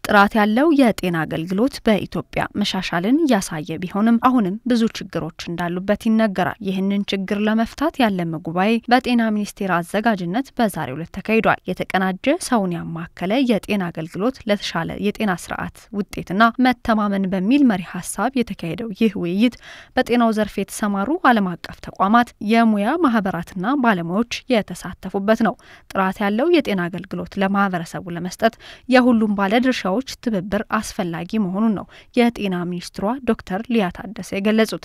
ጥራት ያለው የጤና አገልግሎት በኢትዮጵያ መሻሻልን እያሳየ ቢሆንም አሁንም ብዙ ችግሮች እንዳሉበት ይነገራል። ይህንን ችግር ለመፍታት ያለመ ጉባኤ በጤና ሚኒስቴር አዘጋጅነት በዛሬው ዕለት ተካሂዷል። የተቀናጀ ሰውን ያማከለ የጤና አገልግሎት ለተሻለ የጤና ስርዓት ውጤትና መተማመን በሚል መሪ ሀሳብ የተካሄደው ይህ ውይይት በጤናው ዘርፍ የተሰማሩ ዓለም አቀፍ ተቋማት፣ የሙያ ማህበራትና ባለሙያዎች የተሳተፉበት ነው። ጥራት ያለው የጤና አገልግሎት ለማህበረሰቡ ለመስጠት የሁሉም ባለድርሻዎች ትብብር አስፈላጊ መሆኑን ነው የጤና ሚኒስትሯ ዶክተር ሊያ ታደሰ የገለጹት።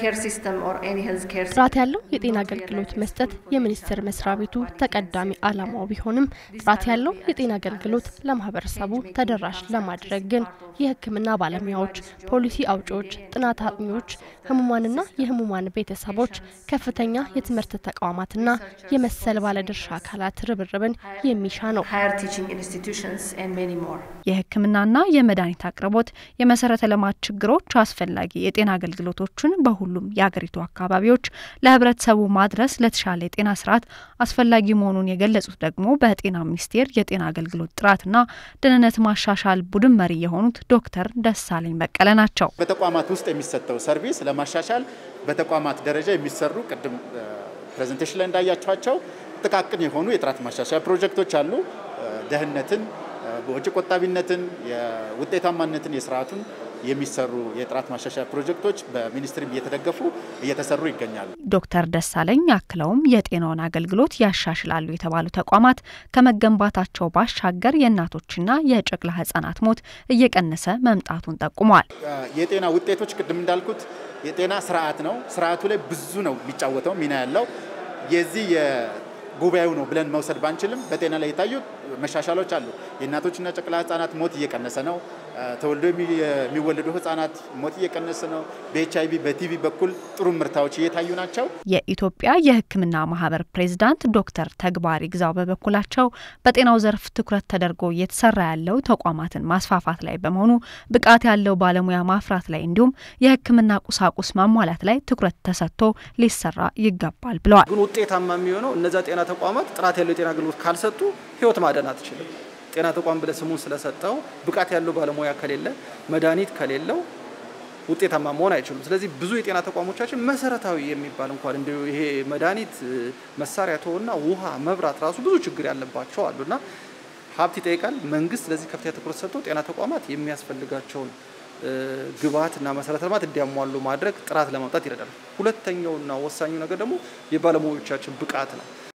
ጥራት ያለው የጤና አገልግሎት መስጠት የሚኒስቴር መስሪያ ቤቱ ተቀዳሚ ዓላማው ቢሆንም ጥራት ያለው የጤና አገልግሎት ለማህበረሰቡ ተደራሽ ለማድረግ ግን የሕክምና ባለሙያዎች፣ ፖሊሲ አውጪዎች፣ ጥናት አጥኚዎች፣ ህሙማንና የህሙማን ቤተሰቦች፣ ከፍተኛ የትምህርት ተቋማትና የመሰል ባለድርሻ አካላት ርብርብን የሚሻ ነው። የህክምናና የመድኃኒት አቅርቦት፣ የመሰረተ ልማት ችግሮች አስፈላጊ የጤና አገልግሎቶችን በሁሉም የአገሪቱ አካባቢዎች ለህብረተሰቡ ማድረስ ለተሻለ የጤና ስርዓት አስፈላጊ መሆኑን የገለጹት ደግሞ በጤና ሚኒስቴር የጤና አገልግሎት ጥራትና ደህንነት ማሻሻል ቡድን መሪ የሆኑት ዶክተር ደሳለኝ በቀለ ናቸው። በተቋማት ውስጥ የሚሰጠው ሰርቪስ ለማሻሻል በተቋማት ደረጃ የሚሰሩ ቅድም ፕሬዘንቴሽን ላይ እንዳያቸኋቸው ጥቃቅን የሆኑ የጥራት ማሻሻያ ፕሮጀክቶች አሉ። ደህንነትን፣ ወጪ ቆጣቢነትን፣ የውጤታማነትን፣ የስርዓቱን የሚሰሩ የጥራት ማሻሻያ ፕሮጀክቶች በሚኒስትሪም እየተደገፉ እየተሰሩ ይገኛሉ። ዶክተር ደሳለኝ አክለውም የጤናውን አገልግሎት ያሻሽላሉ የተባሉ ተቋማት ከመገንባታቸው ባሻገር የእናቶችና የጨቅላ ህጻናት ሞት እየቀነሰ መምጣቱን ጠቁመዋል። የጤና ውጤቶች ቅድም እንዳልኩት የጤና ስርዓት ነው። ስርዓቱ ላይ ብዙ ነው የሚጫወተው ሚና ያለው የዚህ ጉባኤው ነው ብለን መውሰድ ባንችልም በጤና ላይ የታዩ መሻሻሎች አሉ። የእናቶችና ጨቅላ ህጻናት ሞት እየቀነሰ ነው። ተወልዶ የሚወለዱ ህጻናት ሞት እየቀነሰ ነው። በኤች አይቪ በቲቪ በኩል ጥሩ ምርታዎች እየታዩ ናቸው። የኢትዮጵያ የሕክምና ማህበር ፕሬዚዳንት ዶክተር ተግባር ይግዛው በበኩላቸው በጤናው ዘርፍ ትኩረት ተደርጎ እየተሰራ ያለው ተቋማትን ማስፋፋት ላይ በመሆኑ ብቃት ያለው ባለሙያ ማፍራት ላይ እንዲሁም የሕክምና ቁሳቁስ ማሟላት ላይ ትኩረት ተሰጥቶ ሊሰራ ይገባል ብለዋል። ግን ውጤታማ የሚሆነው እነዚያ ጤና ተቋማት ጥራት ያለው የጤና አገልግሎት ካልሰጡ ህይወት ማዳን አትችልም። ጤና ተቋም ብለ ስሙን ስለሰጠው ብቃት ያለው ባለሙያ ከሌለ መድኃኒት ከሌለው ውጤታማ መሆን አይችሉም። ስለዚህ ብዙ የጤና ተቋሞቻችን መሰረታዊ የሚባል እንኳን እንዲ ይሄ መድኃኒት መሳሪያ ተወና ውሃ፣ መብራት ራሱ ብዙ ችግር ያለባቸው አሉና ሀብት ይጠይቃል። መንግስት ለዚህ ከፍተኛ ትኩረት ሰጥቶ ጤና ተቋማት የሚያስፈልጋቸውን ግብዓትና መሰረተ ልማት እንዲያሟሉ ማድረግ ጥራት ለማምጣት ይረዳል። ሁለተኛውና ወሳኙ ነገር ደግሞ የባለሙያዎቻችን ብቃት ነው።